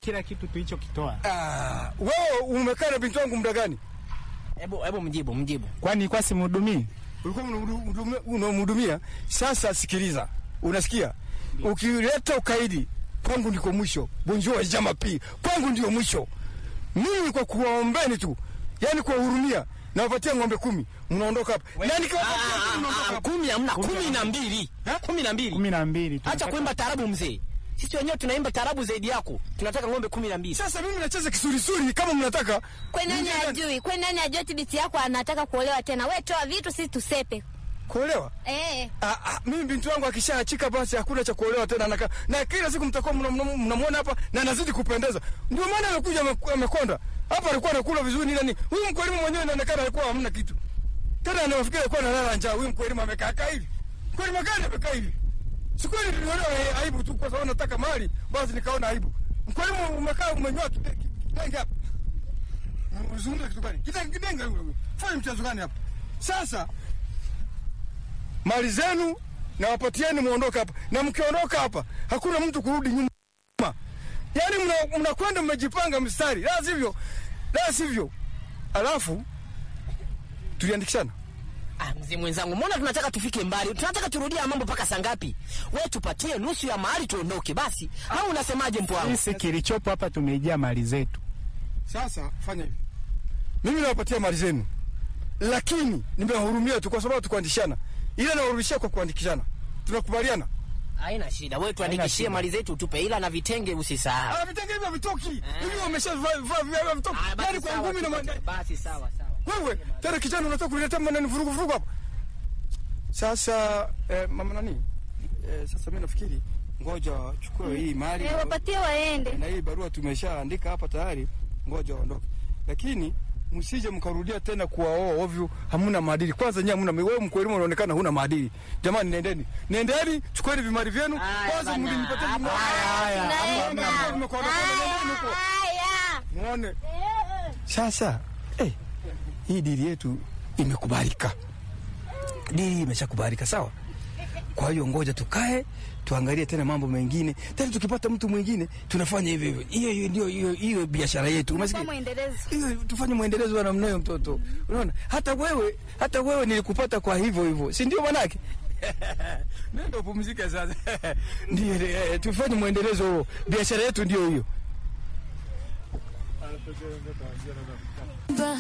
kila kitu tulichokitoa. Ah, wewe umekaa na binti wangu muda gani? Hebu hebu mjibu, mjibu. Kwani kwa simhudumii? Ulikuwa unamhudumia- unamhudumia. Sasa sikiliza, unasikia? Ukileta ukaidi kwangu ndiko mwisho. Bonjour jama pi kwangu ndio mwisho. Mimi kwa kuwaombeni tu, yani kuwahurumia, nawapatia ng'ombe kumi, mnaondoka hapa. Na nikiwapatia kumi, mnaondoka Ah, hapa. kumi hamna, kumi na mbili, kumi na mbili. kumi na mbili. Acha tunataka- kuimba tarabu mzee, sisi wenyewe tunaimba tarabu zaidi yako. Tunataka ng'ombe kumi na mbili. Sasa mimi nacheza kisurisuri kama mnataka. Kwe nani Ninyi- ajui? Kwe nani ajui ati binti yako anataka kuolewa tena? We toa vitu sisi tusepe. Kuolewa? Eh. Ah, ah, mimi binti wangu akishaachika basi hakuna cha kuolewa tena na, na kila siku mtakuwa mna- mna- mnamwona hapa na anazidi kupendeza. Ndio maana amekuja ame- amekonda. Hapa alikuwa anakula vizuri ni nani? Huyu mkwelimu mwenyewe inaonekana alikuwa hamna kitu. Tena anafikiri alikuwa analala njaa. Huyu mkwelimu amekaa kaa hivi. Mkwelimu gani amekaa hivi? Siku ile niliona eh, aibu tu kwa sababu nataka mali, basi nikaona aibu. Mkwelimu umekaa umenyoa kide- kidenge hapa. Unazungumza kitu gani? Kidenge kidenge huyo. Fanya mchezo gani hapa? Sasa mali zenu na wapatieni muondoke hapa, na mkiondoka hapa hakuna mtu kurudi nyuma. Yaani mna- mnakwenda mmejipanga mstari, la sivyo, la sivyo. Alafu tuliandikishana Ah, mzee mwenzangu, mbona tunataka tufike mbali? Tunataka turudie mambo mpaka saa ngapi? Wewe tupatie nusu ya mahali tuondoke basi. Au unasemaje mpo wangu? Sisi kilichopo hapa tumejaa mali zetu. sasa. Fanya hivi, mimi nawapatia mali zenu, lakini nimewahurumia tu kwa sababu tukuandikishana, ila nawahurumishia kwa kuandikishana. Tunakubaliana? Haina shida. Wewe tuandikishie mali zetu tupe, ila na vitenge usisahau. Ah, vitenge hivyo vitoki hivi, wameshavaa vaa vya vitoki, Ah, basi yani kwa sawa, ngumi na tupatie. manda Basi sawa sawa. Wewe tena kijana unataka kuniletea maneno vurugu vurugu hapa. Sasa eh, mama nani? Eh, sasa mimi nafikiri ngoja chukue hii mali Eh, wapatie waende. na hii barua tumeshaandika hapa tayari, ngoja waondoke, lakini msije mkarudia tena kuwaoa ovyo, hamuna maadili. Kwanza nyinyi hamuna, wewe mkwelimu unaonekana huna maadili. Jamani, nendeni, nendeni, chukueni vimali vyenu Haya kwanza, bana, mlinipatia hapa, vimali. haya, Tunaenda. Hamna, mmekuwa na- nendeni huko. Haya. Muone sasa, eh, hii dili yetu imekubalika, dili imeshakubalika sawa. Kwa hiyo ngoja tukae tuangalie tena mambo mengine tena, tukipata mtu mwingine tunafanya hivyo hivyo. Hiyo hiyo ndio hiyo hiyo biashara yetu, Kwa umesikia? mwendelezo. Hiyo tufanye mwendelezo wa namna hiyo, mtoto. Unaona, hata wewe hata wewe nilikupata kwa hivyo hivyo, si ndio manake? Nenda upumzike sasa. Ndio, eh, tufanye mwendelezo huo, biashara yetu ndio hiyo.